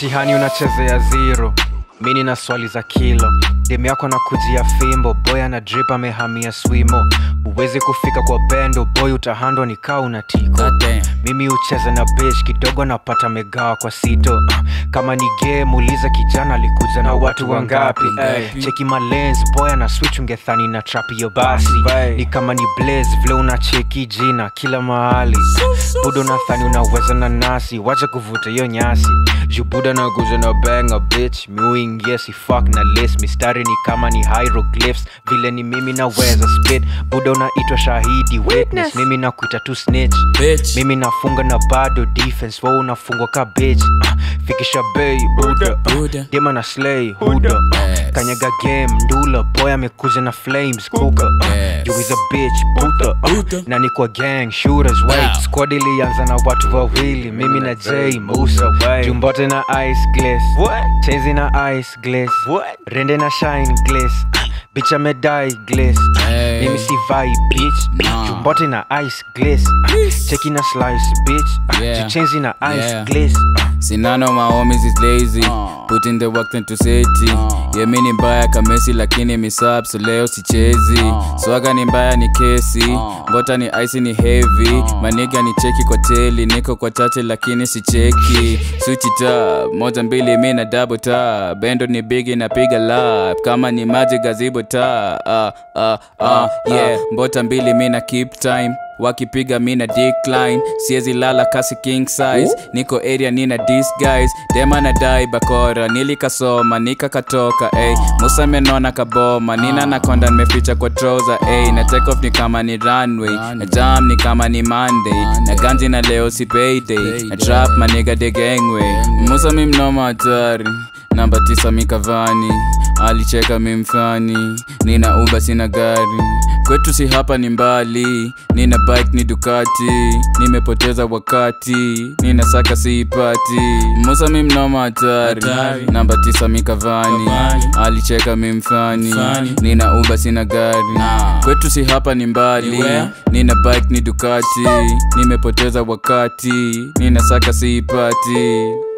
mtihani unachezea zero mini na swali za kilo demu yako na kujia fimbo boy ana drip amehamia swimo huwezi kufika kwa bendo boy utahandwa ni kaa una tiko God damn. mimi hucheza na besh kidogo napata megawa kwa sito uh, kama ni game uliza kijana alikuja na watu wangapi Wangapi? cheki malens boy ana switch ungethani na trapi yo basi Bye. ni kama ni blaze vile unacheki jina kila mahali buda unathani unaweza na nasi wacha kuvuta hiyo nyasi juu buda nakuja na banga bitch miuingia si fuck na list mistari ni kama ni hieroglyphs vile ni mimi naweza spit buda unaitwa shahidi witness mimi nakuita tu snitch Bitch. mimi nafunga na bado defense wo unafungwa ka bitch uh, fikisha bei buda Buda. uh, dema na slay huda Yes. kanyaga game ndula boy amekuja na flames kuka uh, Yes. you is a bitch puta uh, Puta. na ni kwa gang shooters wait Wow. squad ilianza na watu wawili mimi na j musa jumbote na ice glass chezi na ice glass rende na shine glass bitch amedai glass Hey. mimi si vai bitch Nah. jumbote na ice glass cheki na slice bitch Yeah. juchenzi na ice Yeah. glass sinano mahomies is lazy Uh. put in the work into seti Uh. yemi ni mbaya kamesi lakini misap so leo sichezi Uh. swaga ni mbaya ni kesi Uh. mbota ni ice ni heavy Uh. maniga ni cheki kwa teli niko kwa chache lakini sicheki switch ta moja mbili mi na double ta bendo ni bigi napiga lap kama ni maji gazibo ta uh, uh, uh, yeah mbota mbili mi na keep time wakipiga mina decline siezi lala kasi king size niko area nina disguise dema na dai bakora nilikasoma nikakatoka ey musa menona kaboma nina nakonda nimeficha kwa trouser ey na take off ni kama ni runway na jam ni kama ni monday na ganji na leo si payday na trap maniga de gangway musa mi mnoma hatari namba tisa mikavani alicheka mimfani nina uba sina gari kwetu si hapa ni mbali nina bike ni dukati nimepoteza wakati nina saka siipati musa mi mnoma hatari Hatari. namba tisa mikavani Kavani. alicheka mimfani Mfani. nina uba sina gari Nah. kwetu si hapa ni mbali Ni where? nina bike ni dukati nimepoteza wakati nina saka siipati